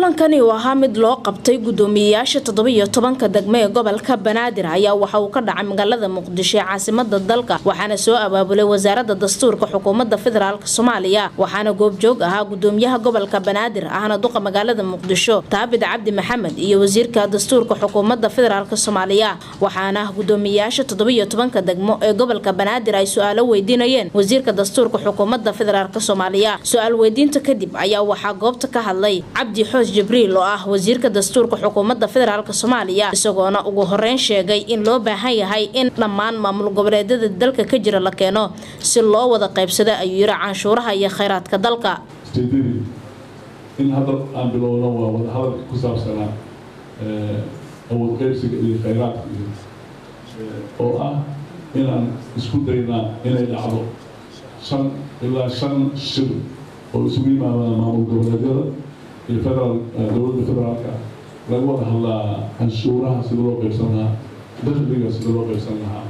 kulankani uu ahaa mid loo qabtay gudoomiyeyaasha toddobiyo tobanka degmo ee gobolka banaadir ayaa waxa uu ka dhacay magaalada muqdisho ee caasimada dalka waxaana soo abaabulay wasaarada dastuurka xukuumadda federaalk soomaaliya waxaana goobjoog ahaa gudoomiyaha gobolka banaadir ahna duqa magaalada muqdisho taabid cabdi maxamed iyo wasiirka dastuurka xukuumadda federaalk soomaaliya waxaana gudoomiyeyaasha toddobiyo tobanka degmo ee gobolka banaadir ay su-aalo weydiinayeen wasiirka dastuurka xukuumadda federaalk soomaaliya su-aal weydiinta kadib ayaa waxaa goobta ka hadlay cabdi xoos jibriil oo ah wasiirka dastuurka xukuumadda federaalk soomaaliya isagoona ugu horeyn sheegay in loo baahan yahay in dhammaan maamul goboleedyada dalka ka jira la keeno si loo wada qaybsado ayuu yiri canshuuraha iyo khayraadka dalka ujeedadii in hadda aan bilowno waa wada hadalka ku saabsanaa awood qaybsiga iyo khayraadka iyo oo ah inaan isku daynaa inay dhacdo shan ilaa shan shir oo isugu yimaadaan maamul goboleedyada iyo federaal dowladda federaalka laga wada hadlaa canshuuraha sida loo qaybsan lahaa dakhliga sida loo qaybsan lahaa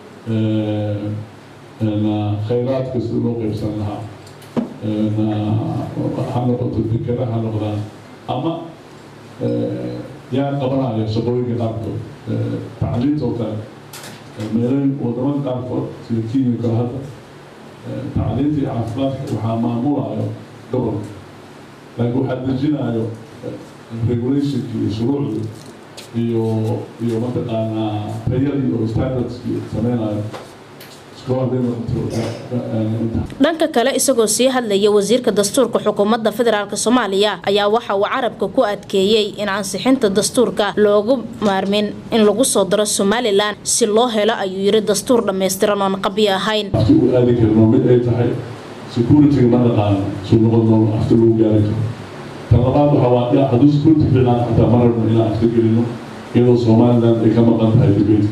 khayraadka sida loo qaybsan lahaa ha noqoto fikera ha noqdaan ama yaa qabanaya shaqooyinka qaarkood tacliinta oo kale meelayn wadamada qaarkood sida kenya kale hadda tacliinta iyo caafimaadka waxaa maamulayo gobolka laakiin waxaa dejinayo regulationki iyo shuruucdu iyo iyo mataqaanaa tayadii oo standardski sameynayo dhanka kale isagoo sii hadlaya wasiirka dastuurka xukuumadda federaalk soomaaliya ayaa waxa uu carabka ku adkeeyey in ansixinta dastuurka loogu maarmin in lagu soo daro somalilan si loo helo ayuu yiri dastuur dhammaystiran oon qabyo ahayn afti u aadi karno mid ay tahay security-ga ma naqaano suu noqon doono afti lagu gaari karo tan labaad waxa waa hadduu security fiicnaan xataa ma rabno inaan afti gelino iyadoo somaliland ay ka maqan tahay debate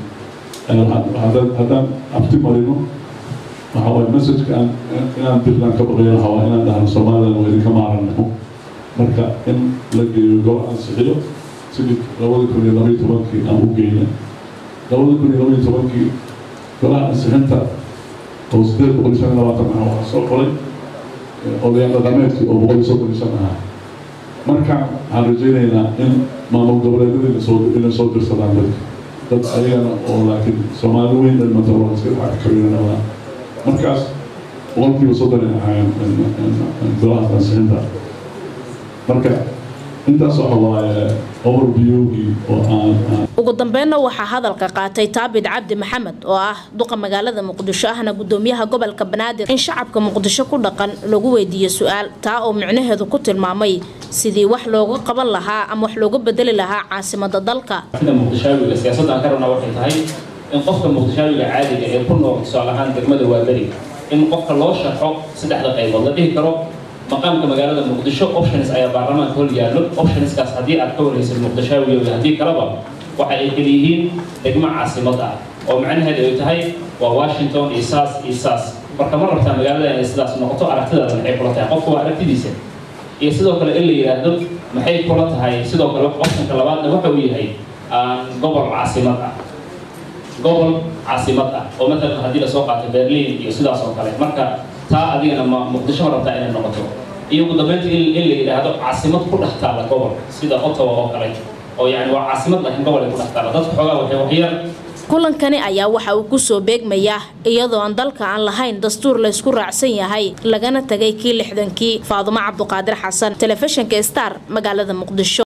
haddaan abti marino waxa waay messageka aan inaan dirlaan ka baqayo waxa waa inaan dhahno somaliland waa idinka maarano marka in la geeyo gol ansixiyo sidii labada kun iyo labaiyo tobankii aan u geyna labada kun iyo labaiyo tobankii golaha ansixinta oo sideed boqol iyo shan iyo labaatan ah waxaa soo qoray odayaal dhaqameedkii oo boqol iyo soddon iyo shan ahaa markaan waxaan rajaynaynaa in maamul goboleedyada inay soo dirsadaan dadka dad ayagana oo laakiin soomaali weyn dhan matalo iska lacag kabinanaa markaas boqolkiiba soddon ay ahaayeen golahaas ansixinta marka intaas waxa waaye overviewgii oo aan ugu dambeynna waxaa hadalka qaatay taabid cabdi maxamed oo ah duqa magaalada muqdisho ahna gudoomiyaha gobolka banaadir in shacabka muqdisho ku dhaqan lagu weydiiyo su-aal taa oo micnaheedu ku tilmaamay sidii wax looga qaban lahaa ama wax looga bedeli lahaa caasimada dalka muqdishaawiga siyaasadda aan ka rabnaa waxay tahay in qofka muqdishaawiga caadiga ee ku nool tusaale ahaan degmada waaberiga in qofka loo sharxo saddexda qaybood la dhihi karo maqaamka magaalada muqdisho options ayaa baarlamaanka hor yaallo optionskaas haddii aad ka waraysid muqdishaawiga haddii kaleba waxa ay kala yihiin degmo caasimad ah oo macnaheedu ay tahay waa washington iyo saas iyo saas marka ma rabtaa magaalada inay sidaas noqoto aragtidaada maxay kula tahay qofka waa aragtidiisa iyo sidoo kale in la yidhaahdo maxay kula tahay sidoo kale optionka labaadna waxa uu yahay gobol caasimad ah gobol caasimad ah oo matalan haddii lasoo qaato berlin iyo sidaas oo kale marka taa adigana ma muqdisho ma rabtaa inay noqoto iyo ugu dambeynta in la yidhaahdo caasimad ku dhex taala gobol sida ottawa oo kale oo yani waa caasimad laakiin gobol ay ku dhex taala dadka xoogaa waxay waxyar kulankani ayaa waxa uu kusoo beegmayaa iyadoo aan dalka aan lahayn dastuur laysku raacsan yahay lagana tagay kii lixdankii faadumo cabduqaadir xasan telefishinka star magaalada muqdisho